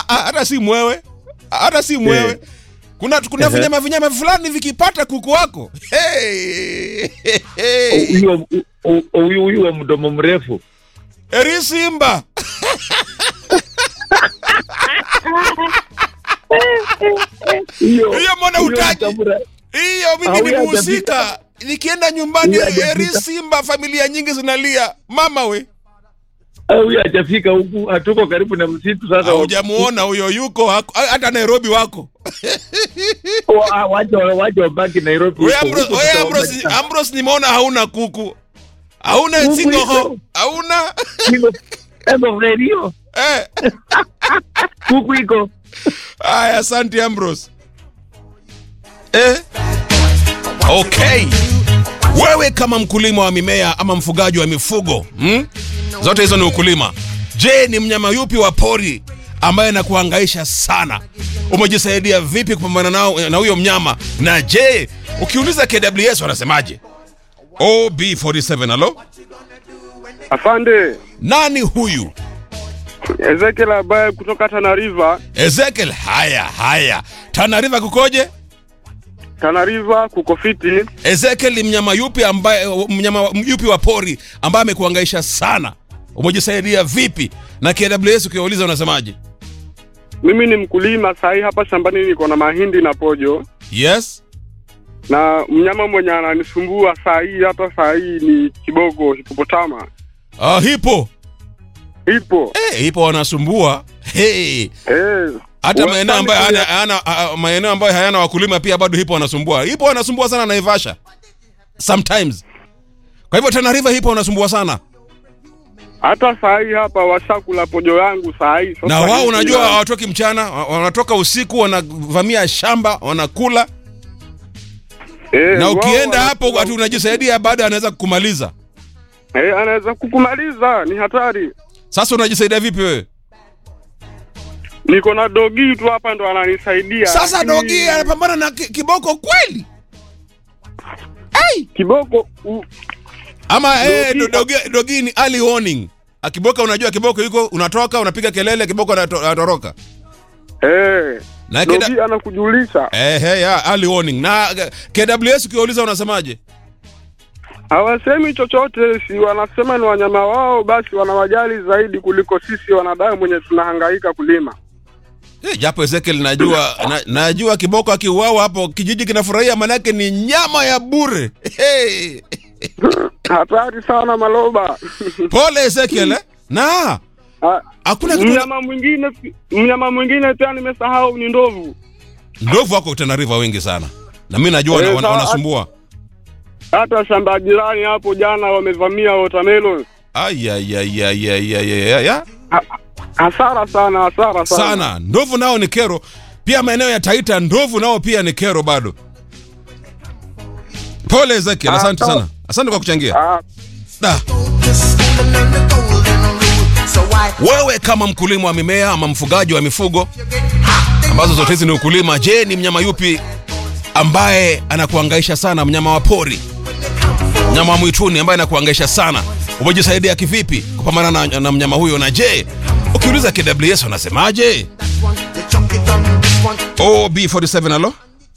ah, hata si mwewe hata si mwewe Eh. kuna kuna Ehe. vinyama vinyama fulani vikipata kuku wako hey, hey. huyo huyu huyu wa mdomo mrefu eri simba hiyo Hiyo mbona huyo hutaji? mtamra- hiyo mimi Hauya nimehusika nikienda nyumbani Huyo hajafika. eri simba familia nyingi zinalia mama we Ah, huyo hajafika huku hatuko karibu na msitu sasa haujamuona huyo yuko hako- hata nairobi wako Wa- wacha wacha wabaki Nairobi we huko. Ambros- Huko we tutaona Ambros- sana. ambros nimeona hauna kuku hauna Kuku singoho iko. hauna Iko- iko redio eh. kuku iko Aya, asante Ambrose. Eh? Okay. Wewe kama mkulima wa mimea ama mfugaji wa mifugo hmm? Zote hizo ni ukulima. Je, ni mnyama yupi wa pori ambaye anakuhangaisha sana? Umejisaidia vipi kupambana nao na huyo mnyama? Na je, ukiuliza KWS wanasemaje? OB47 alo? Afande Nani huyu? Ezekiel ambaye kutoka Tana River. Ezekiel. Haya haya, Tana River kukoje? Tana River kuko fiti. Ezekiel ni mnyama yupi ambaye mnyama yupi wa pori ambaye amekuhangaisha sana? Umejisaidia vipi? Na KWS ukiwauliza unasemaje? Mimi ni mkulima sahi, hapa shambani niko na mahindi na pojo, Yes? na mnyama mwenye ananisumbua saa hii, hata saa hii ni kiboko hipopotama. Ah, hipo. Ipo Eh, hipo wanasumbua. Hey. eh, Hata Wastani maeneo ambayo kule- hayana, hayana, ah, maeneo ambayo hayana wakulima pia bado hipo wanasumbua. Hipo wanasumbua sana Naivasha. Sometimes. Kwa hivyo Tana River hipo wanasumbua sana. hata saa hii hapa washakula pojo yangu saa hii. Sasa Na wao hivi unajua na- hawatoki mchana, wa- wanatoka usiku wanavamia shamba, wanakula. eh, Na wao ukienda hapo wanakula- ati unajisaidia bado anaweza kukumaliza. eh, anaweza kukumaliza, ni hatari. Sasa unajisaidia vipi wewe? Niko na dogi tu hapa ndo ananisaidia. Sasa lakini dogi anapambana na ki- kiboko kweli? Ai! kiboko u, Ama eh, Dogi- do- dogi, dogi ni early warning. Akiboka unajua kiboko yuko unatoka unapiga kelele kiboko anato- anatoroka. eh, Na keda, dogi anakujulisha. eh, hey, ya, early warning. Na eh, KWS ukiuliza unasemaje? Hawasemi chochote, si wanasema ni wanyama wao, basi wanawajali zaidi kuliko sisi wanadamu wenye tunahangaika kulima. Eh, japo Ezekiel najua na, najua kiboko akiuawa hapo kijiji kinafurahia manake ni nyama ya bure. Hey. Hatari sana Maloba. Pole Ezekiel eh? Na Ah, hakuna kitu mnyama mwingine mnyama mwingine pia nimesahau ni ndovu. ndovu wako Tana River wengi sana. Na mimi najua wana- Eh, wana- sawa. wanasumbua. Hata shamba jirani hapo jana wamevamia watermelon. Ay, ay, ay, ay, ay, ay, ay, ay. Ha- Hasara sana, hasara sana. sana ndovu nao ni kero pia maeneo ya taita ndovu nao pia ni kero bado pole ezekiel Ah, asante sawa. sana asante kwa kuchangia Ah, da. wewe kama mkulima wa mimea ama mfugaji wa mifugo ambazo zote hizi ni ukulima je ni mnyama yupi ambaye anakuangaisha sana mnyama wa pori mnyama wa mwituni ambaye anakuangaisha sana umejisaidia kivipi kupambana na, na mnyama huyo na je ukiuliza kws wanasemaje ob47 alo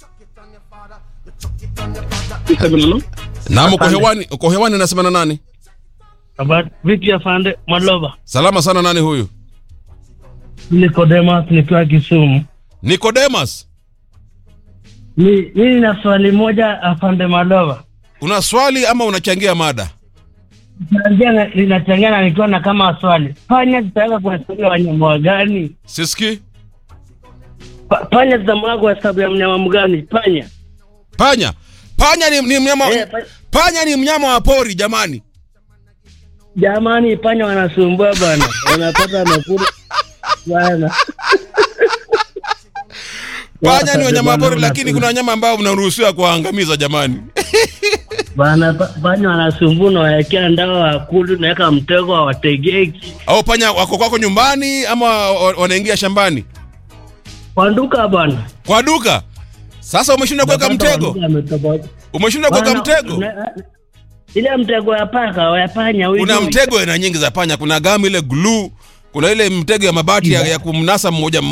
naam uko hewani uko hewani nasema na nani Habari vipi afande Mwaloba? salama sana nani huyu Nicodemus nikiwa Kisumu. nikodemas Ni mimi na swali moja afande Mwaloba. una swali ama unachangia mada Nachangia linachangia na nikiwa na kama swali. Panya zitaweka kuhesabu wanyama wa gani? siski Pa, panya zitamwaga kwa hesabu ya mnyama mgani? Panya. panya panya ni, ni mnyama Eh, pa- panya ni mnyama wa pori jamani Jamani panya wanasumbua bana. Wanapata makuru bana. panya ni wanyama wa pori Bwana, lakini kuna wanyama ambao mnaruhusiwa kuwaangamiza jamani Bana pa- panya wanasumbua na waekea ndawa wakulu naweka mtego hawategeki. au panya wako kwako nyumbani ama wa- wanaingia shambani Kwa duka bana. kwa duka sasa umeshindwa kuweka Unapata mtego waduka wametoboa. umeshindwa kuweka Bana, mtego una- ile mtego ya paka ya panya huyu kuna juu. mtego aina nyingi za panya kuna gamu ile glue kuna ile mtego ya mabati ya, ya kumnasa mmoja